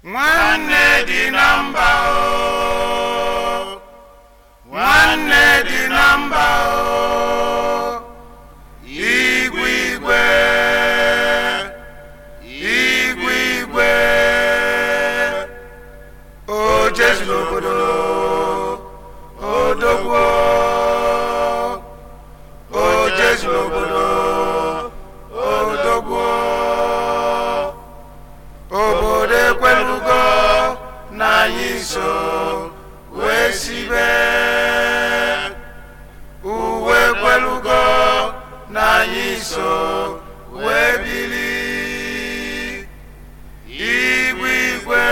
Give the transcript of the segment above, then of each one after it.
nwanne dị na mba o nwanne dị na mba o igwe igwe igwe igwe o jesu n'obodo odogwo o jesu n'obodo odogwo obodo ekwelugo na anyị so wee sibe uwe ekwelugo na anyị so wee bili igwe igwe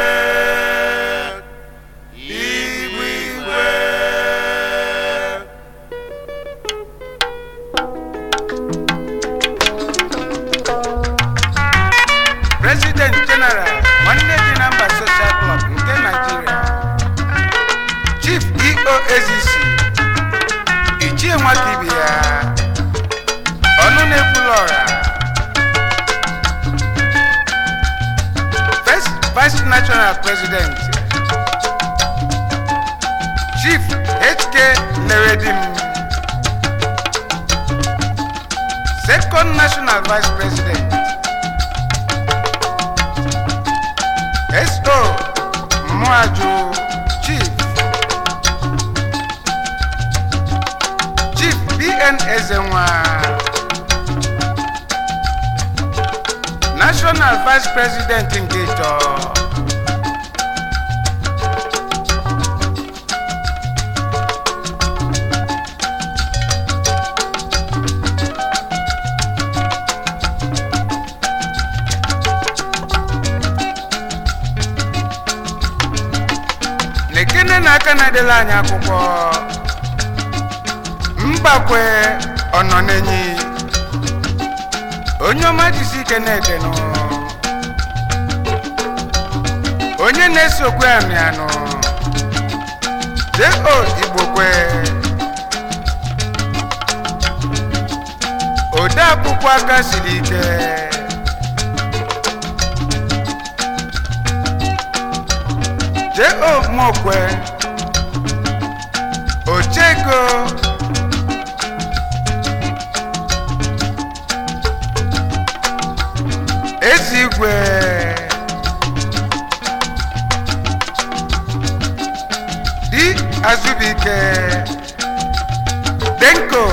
igwe igwe president general nwanne dị na mba social club nke nigeria chief eo ezisi ichie nwata ibe ya ọnụ na-ekwula ọra first vice national president chief hk neredim second national vice president SO Mwaju Chief Chief BN Ezenwa National Vice President Ngeto lekene na aka na-edela anyị akwụkwọ mgbakwe ọnọ n'enyi onye ọma jisi ike na-edenụ onye na-esokwe amị anụ jo igbokwe ode akwụkwọ aka siri ike J.O. Mokwe Ochego Ezigwe Di Azubike Denko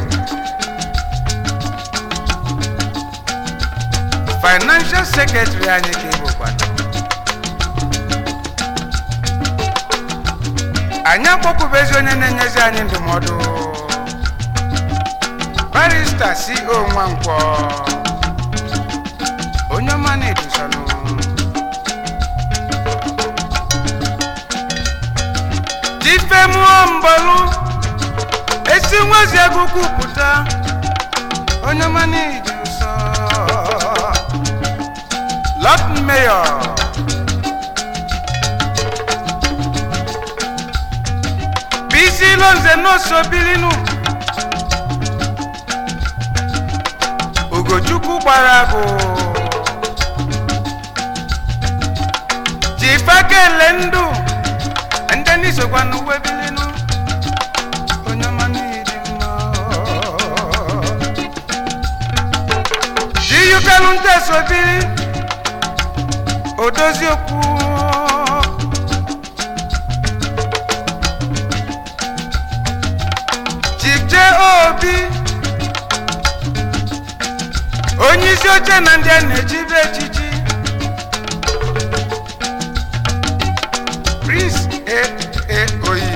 Financial Secretary anyị ka ị bụkwana anyị akpọpụbezi onye na-enyezi anyị ndụmọdụ barista co nwankwọ onye ọma na-edusanụ tifemuo mbọlụ esi nwezi agụkwu pụta onye ọma na-edu nsọ lot mayor bisi lonze n'oso bilinu ugochukwu gbara agụ jifakele ndụ ndị n'isokwa n'uwe bilinu onye ọma n'ịdị mma jiyukelu nteso bili odozi okwu chike obi onye isi oche na ndị a na-echibe echichi prince aa oyi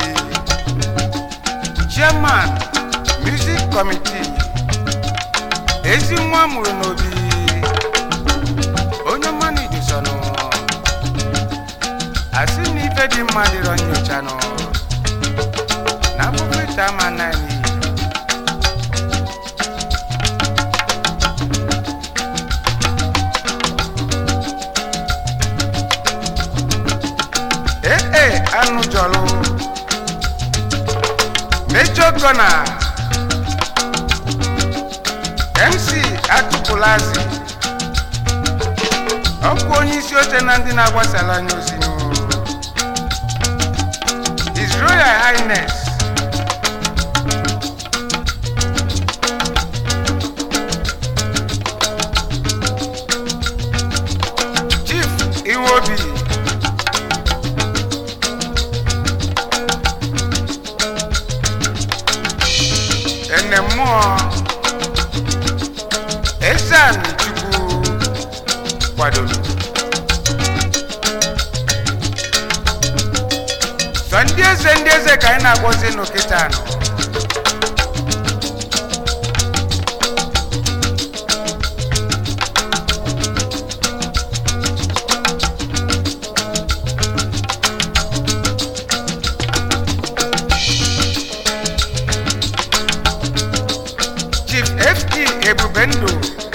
chairman music committee ezi nwa mụrụ n'obi onye mmanụ idusonụ asị na ife dị mma dịrọ nyochanụ na akwụkwọ ite ama naanị ee anụ jọlụ mejọ gọna mc atụpụlazi ọkwa onye isi oche na ndị na-agbasara anya ozi n'ụlọ His Royal Highness Chief Iwobi ene mmụọ Ezeani Chukwu kwadoro sọ ndị eze ndị eze ka anyị na-agwọzi n'okịta anọ chief ft ebubendụ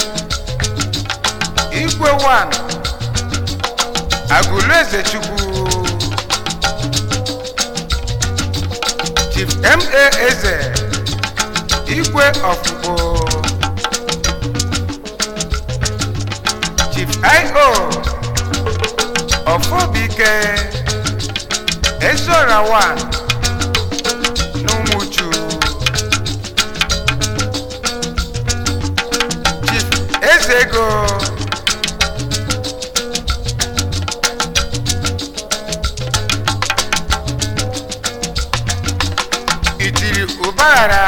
igwe 1 agụlụ eze chukwu chief ma eze igwe ọfụfụ chief io ọfọbike ezora 1 n'ụmụchu chief eze ego itiri ụbaghara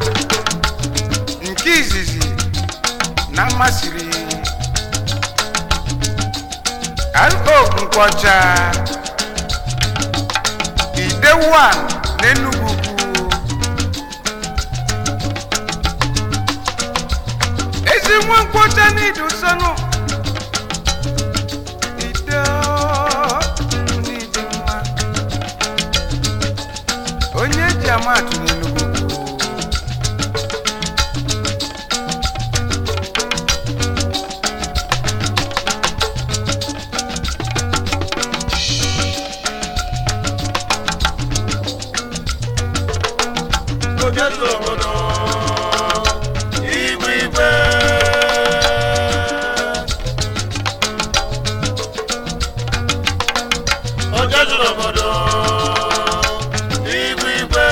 nke izizi na mmasịrị ro nkwọcha ide 1 n'enugwu ukwu ezi nwa nkwọcha n'idu nsọnụ ide n'ịdị mma onye ji amatụ n'enugwu Ojezu obodo igwe igwe Ojezu obodo igwe igwe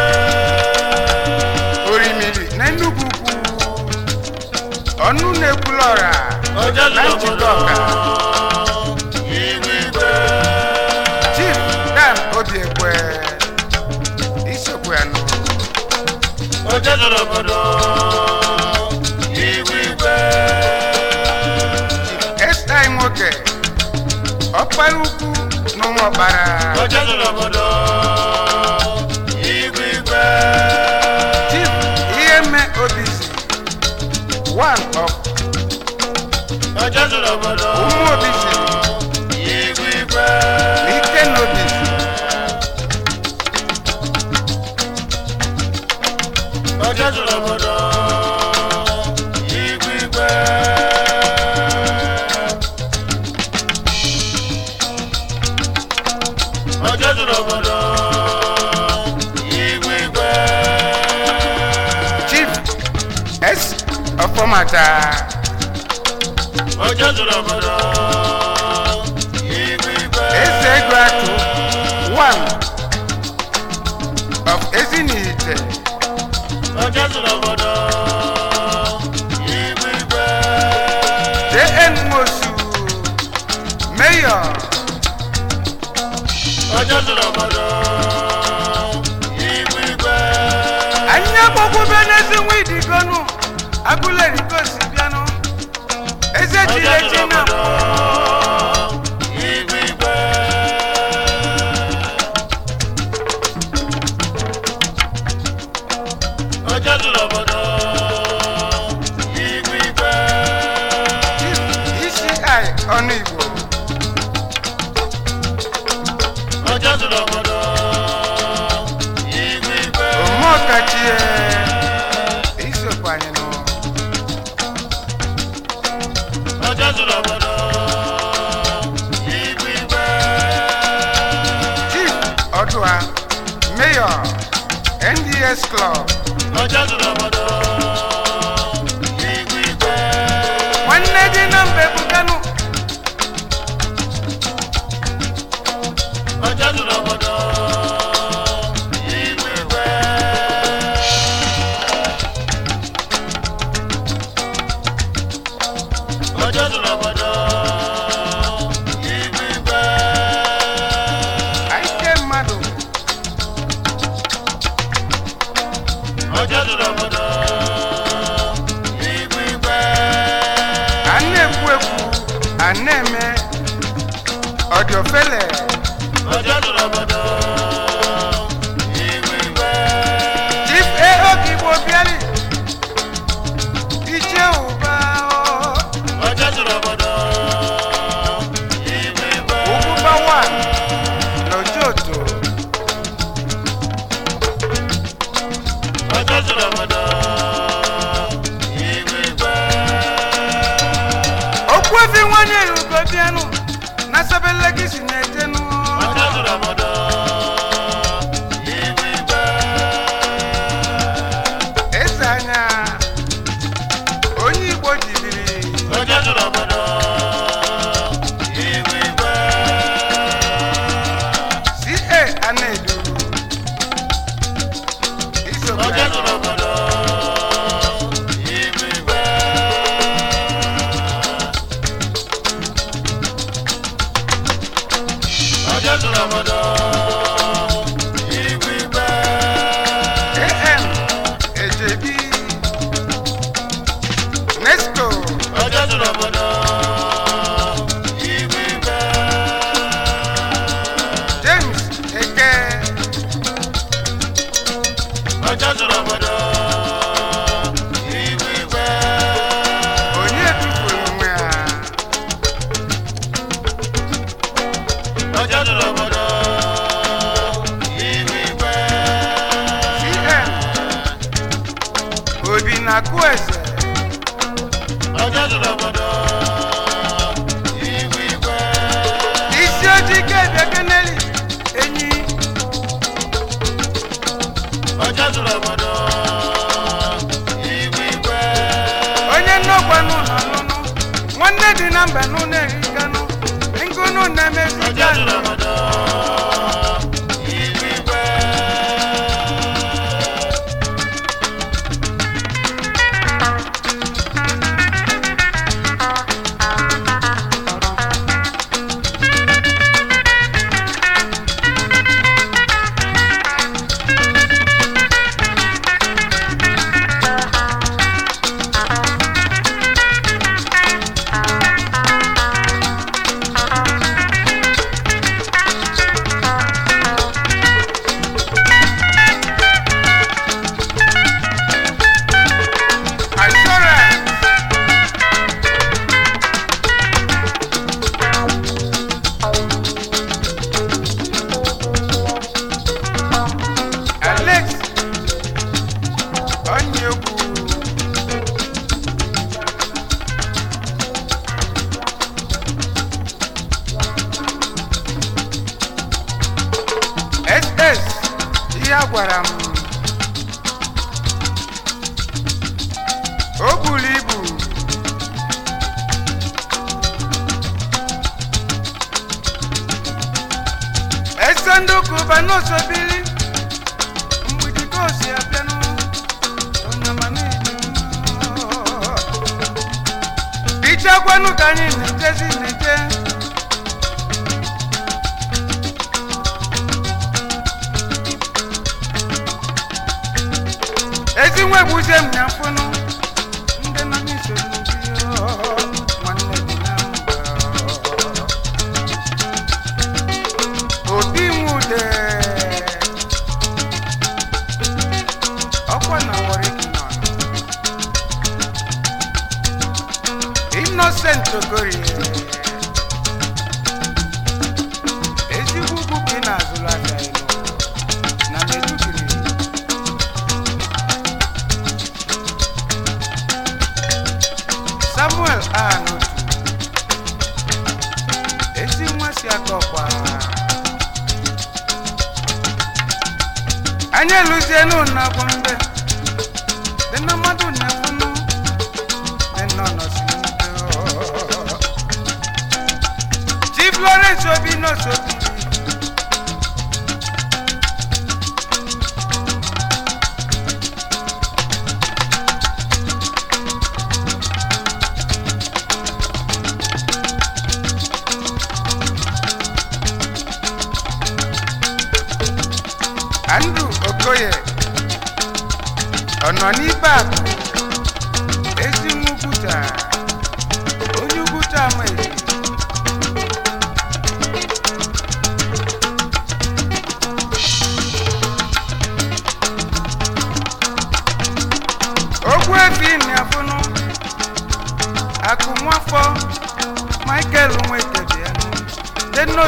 orimiri na enugwu ukwu ọnụ na-ekwula ọra Ojezu na njikọ obodo ọka igwe igwe chief dan obiekwe isokwe ya nụ Ojezu obodo igwe igwe esti nwoke ọkpara ukwu na ụmụ ọkpara Ojezu obodo igwe igwe chief ihe mme obisi one of Ojezu obodo ụmụ obisi igwe igwe na ike na obisi Ojezu obodo igwe igwe Ojezu obodo igwe igwe chief s ọfọmata Ojezu obodo igwe igwe eze ego atụ one of ezinihite Ojezu obodo igwe igwe jn mosu mayor Ojezu obodo igwe igwe anyị agbakwube n'ezi nwa idigonu agụla erikosi bịanụ eze jiri eji na mbụ igwe igwe Ojezu obodo igwe igwe isi ọnụ igbo Ojezu obodo igwe igwe omeọkachie isokwa anyị nụ Ojezu obodo igwe igwe chief ọdụa mayor nds club Ojezu obodo igwe igwe nwanne dị na mba ebukanụ ofele ọjọ́ zuru obodo ihu igwe chief eo igbo bịari iche ụba o. ọjọ́ zuru obodo ihu igwe Ugwuba one n'Ojoto. ọjọ́ zuru obodo ihu igwe Okwu efi nwanyị ugo bịanụ na sabelegi si na-ejenụ. ọjọ́ zuru obodo ihu igwe Eze anya onye Igbo jibiri ọjọ́ zuru obodo ihu igwe CA Anedu. Isobe ọjọ́ zuru obodo ihu igwe ọjọ́ zuru obodo ihu igwe AM Ejebi. Nesco ọjọ́ zuru obodo ihu igwe James Eke. ọjọ́ zuru obodo ihu igwe Onye tufuru onwe ya. ọjọ́ zuru obodo ihu igwe CN Obi na-akụ eze. ọjọ́ zuru obodo ihu igwe isi ojii ka ebia keneli enyi ọjọ́ zuru obodo ihu igwe onye nnọkwa n'ụlọ nụnụ nwanne dị na mba n'ụlọ erikanụ ngụnụ na-emezi ọjọ́ zuru obodo ihu igwe assurance alex onyekwu ss ihe a gwara m o buru ibu ese ndị ụka ụba n'osobiri mgbidi ka o si abịanụ onyama na-eji ichekwanụ ka anyị na-ejezi na-eje ezi nwe gbuzie m na mfụnụ ndị nọ n'iso n'ubi nwanne dị na mba obi nwude ọkwa na wariki nọ innocent ogorie ezigbo ugwu ka ị na-azụrụ aka elu na medugiri samuel anotu ezi nwa si aka ọkwa anyị eluzienu na gwambe dị na mmadụ na-efunụ dị nọ nọsi mbe chief lawrence obi n'osobi andrew okoye ọ nọ n'ibe akụ ezi nwa ugwuta onye ugwuta ama ezi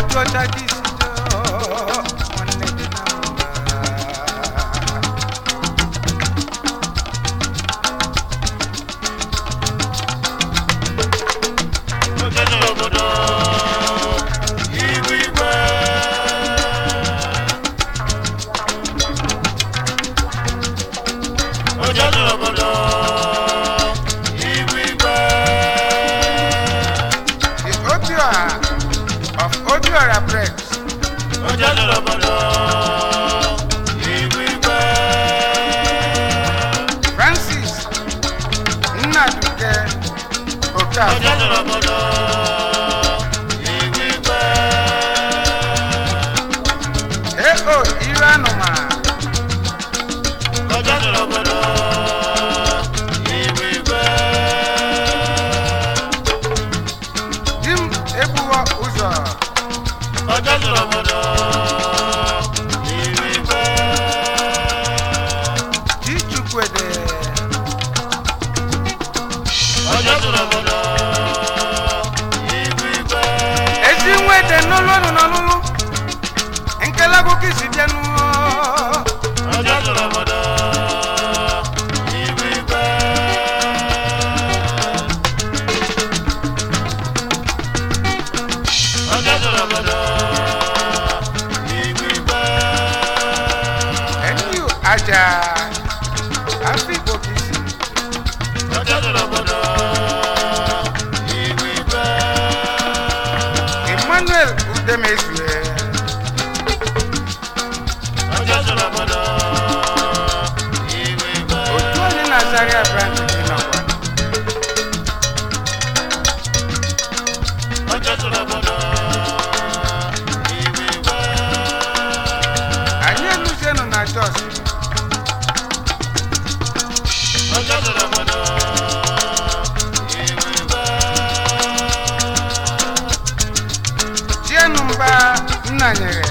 otu ọcha gị si doo nwanne dị na mba Ọjọ́ jọrọ obodo. Igwe igwe. Ọjọ́ jọrọ obodo. Igwe igwe. the obiora of obiora breaks Ọjọ́ jọrọ obodo. Igwe igwe. francis nnaduke okafọ Ọjọ́ jọrọ obodo. Igwe igwe. eo iru anụma Ọjọ́ jọrọ obodo. Igwe igwe. di m egbuwo ụzọ Ọjọ́ jọrọ obodo. Igwe igwe. di chukwuede Ọjọ́ jọrọ obodo. Igwe igwe. ezi nwede n'ụlọnụ n'ọlụlụ nkele akụkọ isi bịanụ Ọjọ́ jọrọ obodo. Igwe igwe. Ọjọ́ jọrọ obodo. Igwe igwe. eniu aja afọ igbo ka isi Ọjọ́ jọrọ obodo. Igwe igwe. emmanuel udemezue Ọjọ́ jọrọ obodo. Igwe igwe. otu onye na zaria branch dị n'ọgwa Ọjọ́ jọrọ obodo. Igwe igwe. anyị eluzienụ na jos Ọjọ́ jọrọ obodo. Igwe igwe. chienụ mba nna nyere